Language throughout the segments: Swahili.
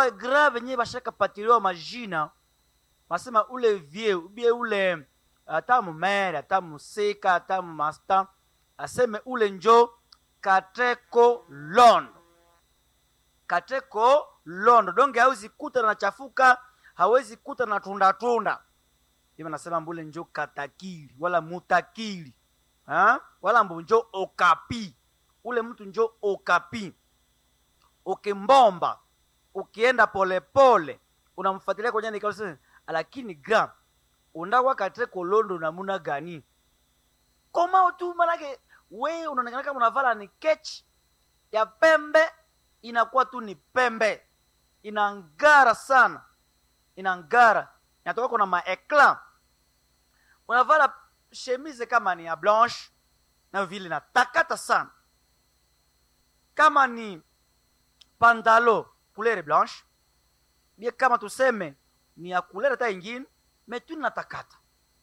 bagra venye bashakapatiliwa majina basema ule vie ubie ule ata mumere ata musika ata mumasta aseme ule njo kateko londo kateko londo donge hawezi kuta na chafuka hawezi kuta na tunda tunda hivi nasema mbule njo katakili wala mutakili ha? wala mbu njo okapi ule mtu njo okapi ukimbomba ukienda polepole unamfuatilia kwenye nikao lakini gra undawa kateko londo namuna gani koma tu manake we unaonekana kama unavala ni kechi ya pembe inakuwa tu ni pembe inangara sana inangara inatoka kuna maekla unavala chemise kama ni ya blanche na vile natakata sana kama ni pantalo couleur blanche bie kama tuseme ni ya couleur hata ingine metu natakata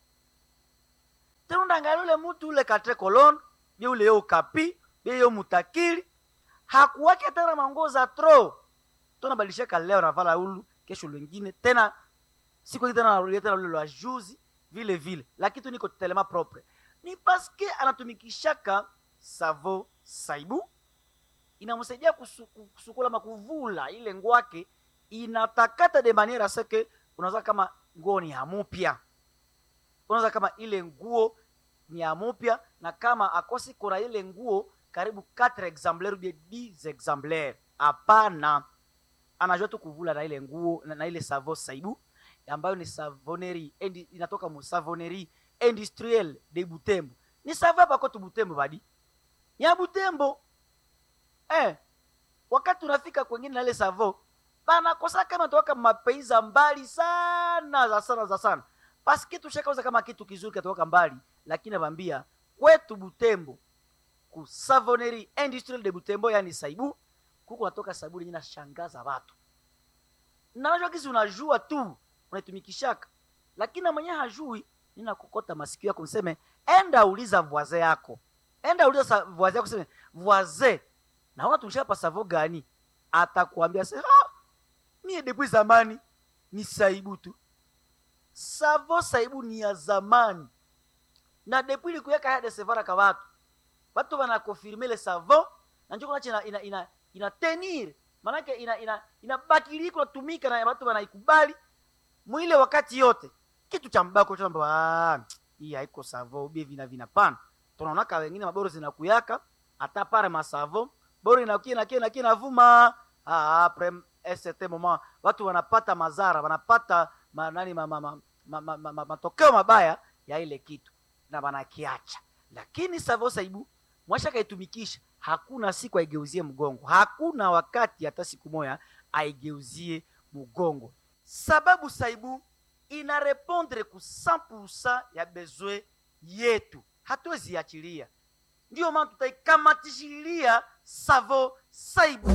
tena undangalia ule mutu ule katre kolon bie ule yo kapi bie yo mutakili hakuwake tena manguo za tro tonabadilishaka leo navala ulu kesho lwengine tena siku hii tena narudia tena ule lwa juzi vile vile lakini tu niko telema propre ni paske anatumikishaka savo saibu inamsaidia kusu, kusukula makuvula ile ngwake inatakata de maniera seke unaweza kama nguo ni hamupya unaweza kama ile nguo ni hamupya na kama akosi kuna ile nguo karibu 4 exemplaire ubie 10 exemplaire hapana anajua tu kuvula na ile nguo na, na ile savo saibu ambayo ni savoneri endi, inatoka mu savoneri industriel de butembo ni savo hapa kwetu butembo badi ni ya butembo eh, wakati unafika kwengine na ile savo banakosa kama toka mapeiza mbali sana za sana za sana paske tushakauza kama kitu kizuri katoka mbali lakini nabambia kwetu butembo ku savoneri industriel de butembo yani saibu kuko natoka sabuni yenye nashangaza watu nanajua kisi unajua tu unaitumikishaka lakini na mwenyewe hajui nina kukota masikio yako niseme enda uliza voise yako enda uliza voise yako seme voise naona tumshapa savo gani atakuambia se ah, mie depuis zamani ni saibu tu savo saibu ni ya zamani na depuis likuweka hade sevara ka watu watu wanakofirme le savo na njo kunache ina, ina, ina, ina tenir manake ina ina inabakili kunatumika na watu wanaikubali mwile wakati yote kitu cha mbako cha mbwa hii haiko savo ubie vina vina pana tunaonaka wengine maboro zinakuyaka hata pare masavo boro inakia na kia na kia navuma ah après un certain moment watu wanapata mazara wanapata ma, nani ma, ma, ma, ma, ma, ma, ma, matokeo mabaya ya ile kitu na wanakiacha lakini savo saibu mwasha kaitumikisha hakuna siku aigeuzie mgongo hakuna wakati hata siku moya aigeuzie mgongo sababu saibu ina repondre ku 100% ya besoin yetu hatuwezi achilia ndiyo maana tutaikamatishilia savo saibu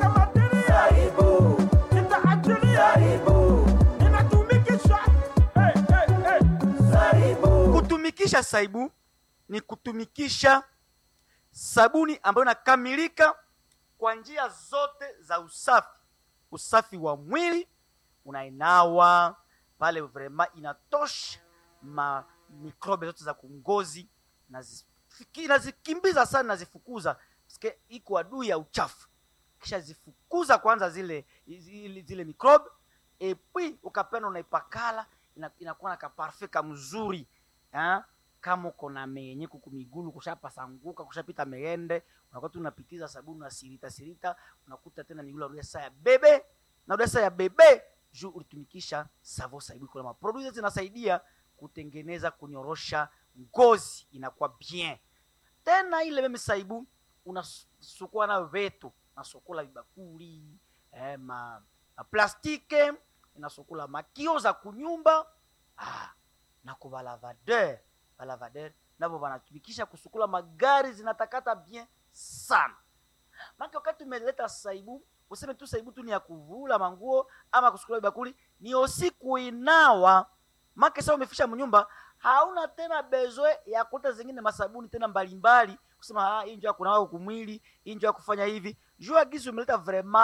Saibu, nitaachilia. Ninatumikisha. Hey, hey, hey. Saibu. kutumikisha saibu ni kutumikisha sabuni ambayo inakamilika kwa njia zote za usafi usafi wa mwili unainawa pale vrema inatosha ma mikrobe zote za kungozi nazifiki- nazikimbiza sana nazifukuza Sike iko adui ya uchafu kisha zifukuza kwanza zile zile, zile mikrobe epui ukapenda unaipakala ina- inakuwa na kaparfe kamzuri ha? kama uko na menye kuku migulu kushapasanguka kushapita meende unakuwa tu unapitiza sabuni unasirita sirita unakuta tena ni ule unarudia saa ya bebe narudia saa ya bebe juu ulitumikisha savo saibu kuna maproduit zinasaidia kutengeneza kunyorosha ngozi inakuwa bien tena ile meme saibu unasukua nayo vetu nasukula vibakuli eh, ma, ma plastike inasukula makio za kunyumba ah, na kwa balavadeur balavadeur navo wanatumikisha kusukula magari zinatakata bien sana maki wakati umeleta saibu useme tu saibu tu ni ya kuvula manguo ama kusukula vibakuli ni osi kuinawa make sa umefisha mnyumba hauna tena bezwe ya kuta zingine masabuni tena mbalimbali kusema ah, hii njo ya kunawa kumwili hii njo ya kufanya hivi juu agizi umeleta vraiment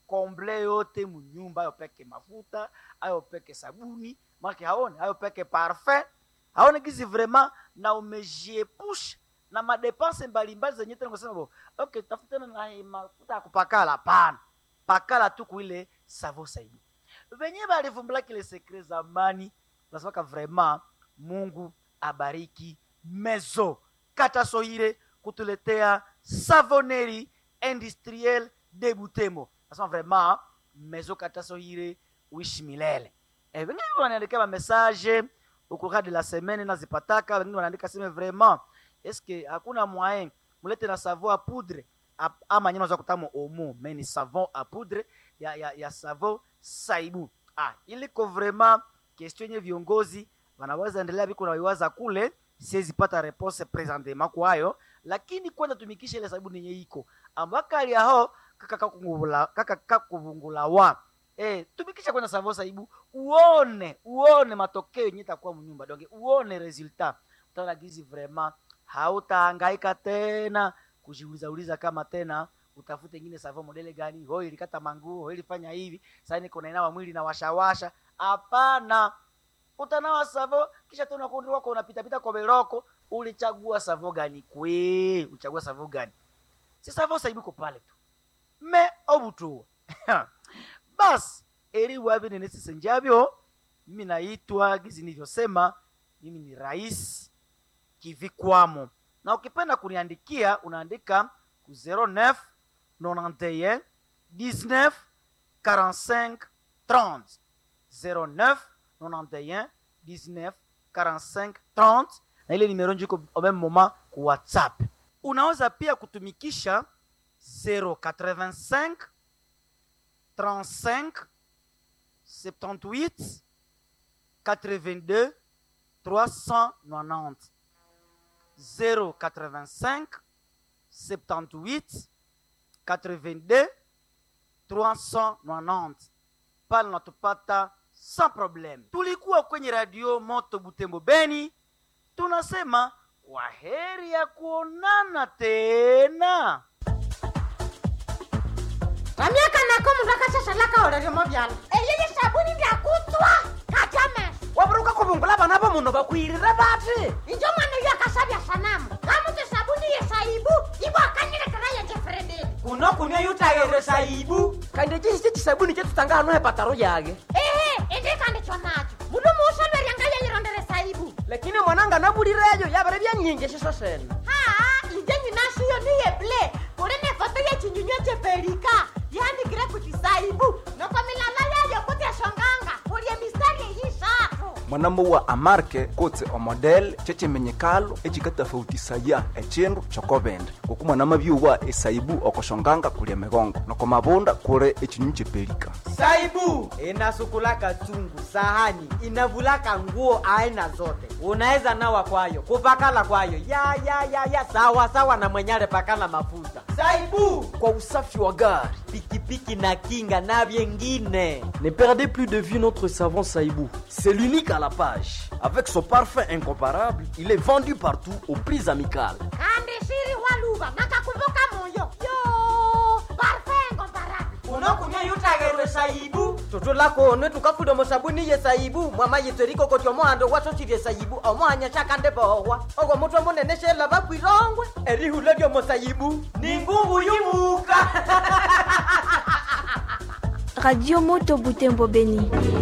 komble yote munyumba ayo peke mafuta ayo peke sabuni make haone ayo peke parfum haone gizi vraiment na umejiepusha na madepense mbalimbali zenye tena kusema bo okay tafutana na hii mafuta ya kupakala hapana pakala tu kuile savo saidi venye balivumbula kile sekre zamani nasemaka vraiment mungu abariki mezo katasohire kutuletea savoneri industriel de butembo nasema vraiment mezo katasohire uishi milele e, wengine wanaandika mamessage au courant de la semaine nazipataka wengine wanaandika seme vraiment eske hakuna moyen mulete na savon a poudre ap- ama nyama za kutamo omo mais ni savon a poudre ya, ya, ya savon saibu ah, iliko vraiment question yenye viongozi wanaweza endelea viko naiwaza kule siwezi pata repose presentement kwayo lakini kwanza tumikisha ile sabuni yenye iko ambakali aho kakakakuvungula kakakakuvungula wa eh tumikisha kwanza savon saibu uone uone matokeo yenye itakuwa mnyumba donge uone resultat utaona gizi vraiment hautahangaika tena kujiuliza uliza kama tena utafute ingine savo modele gani ho ilikata manguo ho ilifanya hivi sasa niko nainawa mwili na washawasha hapana utanawa savo kisha tena kundi wako unapitapita kwa beroko ulichagua savo gani kwe ulichagua savo gani si savo saibuko pale tu me obutua basi eri wavi nenesisenjavyo mimi naitwa gizi nilivyosema mimi ni rais kivikwamo na ukipenda kuniandikia unaandika ku 09 91 19 45 30 09 91 19 45 30 na ile nimero njiko au même moment ku whatsapp unaweza pia kutumikisha 085 35 78 82 390 085 78 82 390 pale natupata sans problème tulikuwa kwenye radio moto butembo beni tunasema kwa heri ya kuonana tena vamyaka nako mundu akashashalaka oleryomo vyala eyeye sabuni ndyakutswa katame waburuka kuvungula vana va munhu vakwirire vati injo mwana uyo akasavya sanamu kamuti sabuni yesaibu ivo akanyilekera yejefredeli kuno kunywa yutayere saibu kandi cisi cisabuni cetutanga hano hepataro yake ehe indikandikyo nacho mundu muusolweryanga yeyirondere saibu lakini mwananga navulireyo yavere vyanyinji ciso sene haa inje nyinashiyo niyeble kuli nefoto yechinyunywa chepelika yandikire kuti saibu noko milala yayo kuti eshonganga kulye mistari eyishatu mwanamo wa amarke kotse omodele cecemenyekalo ecikatafautisaya ecindu cokovende kuku mwanama byuwa esaibu okoshonganga kulia migongo noko mavunda kuli ecinyu cepelika saibu inasukulaka chungu sahani inavulaka nguo aina zote unaweza nawa kwayo kupakala kwayo ya ya ya ya sawa sawa na mwenyale pakala mafuta saibu kwa usafi wa gari pikipiki na kinga na vyengine ne perdez plus de vue notre savon saibou c'est l'unique à la page avec son parfum incomparable il est vendu partout aux prix amicales kandi shiri waluva nakakumbuka moyo yo parfengo barabi unokunywa yutagerwe saibu tutulakone tukafuda musabuni ye saibu mwama yitseriko koti omohando wasosirye saibu omohanya shakande bohwa ogwo mutwe munene shela bakwirongwe erihula lyomusaibu ni ngungu yumuka Radio Moto Butembo Beni.